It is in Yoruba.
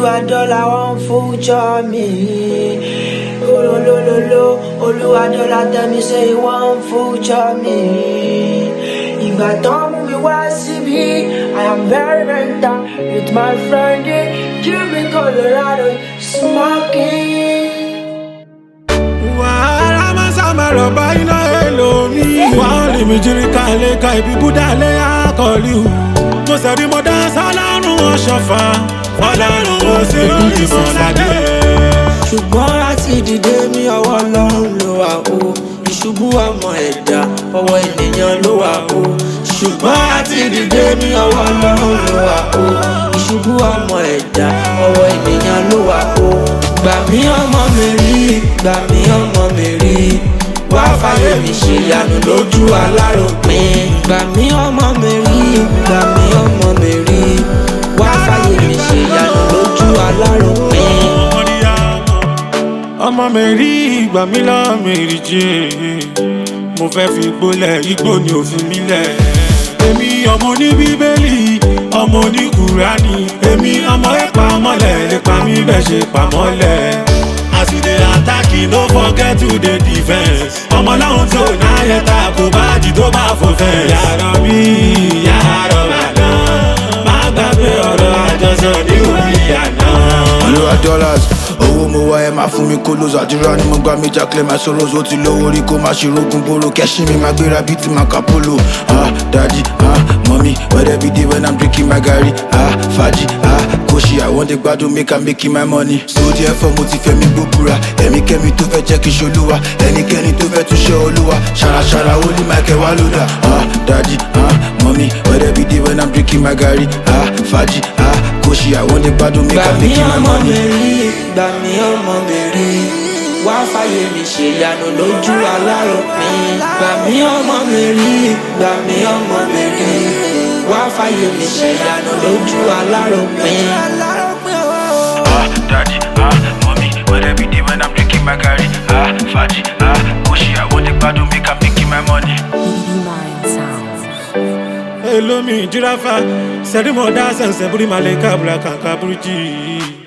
Olúwadọ́là wọ́n future me. Olólólóló, Olúwadọ́là tell me say he wọ́n future me. Ìgbà tán mú mi wá síbí, I am very very down with my friend in Cuban Colorado smoking. wàhálà máa sábà rọ̀bà iná èlòmí. wàá lè mi jírí ká lè ka ibi búdà lé àkọlù. mo sẹ̀rí mo dá sọ́lọ́run ọ̀ṣọ́fà ọlọ́run ó sì lórí mọ́ládé. ṣùgbọ́n láti dìde mi ọwọ́ ọlọ́run ló wà o ìṣubú ọmọ ẹ̀dá ọwọ́ ènìyàn ló wà o ṣùgbọ́n láti dìde mi ọwọ́ ọlọ́run ló wà o ìṣubú ọmọ ẹ̀dá ọwọ́ ènìyàn ló wà o gbà mí ọmọ mi rí gbà mí ọmọ mi rí wá fàyè mi ṣe ìyanu lójú aláròpin gbà mí ọmọ mi rí gbà mí ọmọ mi rí wá fàyè mi ṣe ìyanu lójú aláròpin. ọmọ mi rí ìgbà mi lọ mi rí jẹ́ mo fẹ́ fi gbólẹ̀ igbó ni òfin mi lẹ̀. èmi ọmọ ní bíbélì ọmọ ní kùránì èmi ọmọ ẹ̀pà mọ́lẹ̀ lè pa mí bẹ́ẹ̀ ṣe pa mọ́lẹ̀. as you dey attack you no forget to dey defence. ọmọ láwọn tó náyẹ ta kò bá jì tó bá fò fẹ́. yàrá bí yàrá bàdá má gbàgbé ọ̀rọ̀ àjọsọ ní orí àná. olúwa dollars owó mo wá ẹ máa fún mi kó lóso àdúrà ni mo gbà mí jákèlè máa sọ̀rọ̀ ó ti lówó rí kó máa ṣe rogun boro kẹ́sìn mi máa gbéra bíi ti máa ka polo ah daddy ah mọ́mí wẹ́rẹ́ bí dé when i'm drinking my garri ah fàájì ah kóṣì i wan dey gbádùn make i'm making my money so therefore mo ti fẹ́ mi gbóbura ẹ̀mí kẹ́mi tó fẹ́ jẹ́ kí n ṣolúwa ẹnikẹ́ni tó fẹ́ tún ṣe olúwa ṣàràṣàrà ó ní michael wá lódà ah daddy ah mọ́mí wẹ́rẹ́ bí dé when i'm drinking my garri ah fàájì ah kóṣì i wan dey gbádùn make gbà i'm mí making my ọmọ mi money. rí gbà mí ọmọ mi rí wá fàyè mi ṣe ìyanu lójú aláròpin gbà mí ọmọ mi rí gbà mí ọmọ mi rí wá fàyè mi ṣe ìyanu lójú aláròpin. Ah, daddy, ah, mommy, where every day when I'm drinking my garri, ah, faji, ah, kushi, I want the bad make I'm making my money. Mind sounds. elomi jirafa sẹ́rí mọ̀ dá sẹ̀nsẹ̀ búrí malẹ̀ kábùrà kàkà búrújì.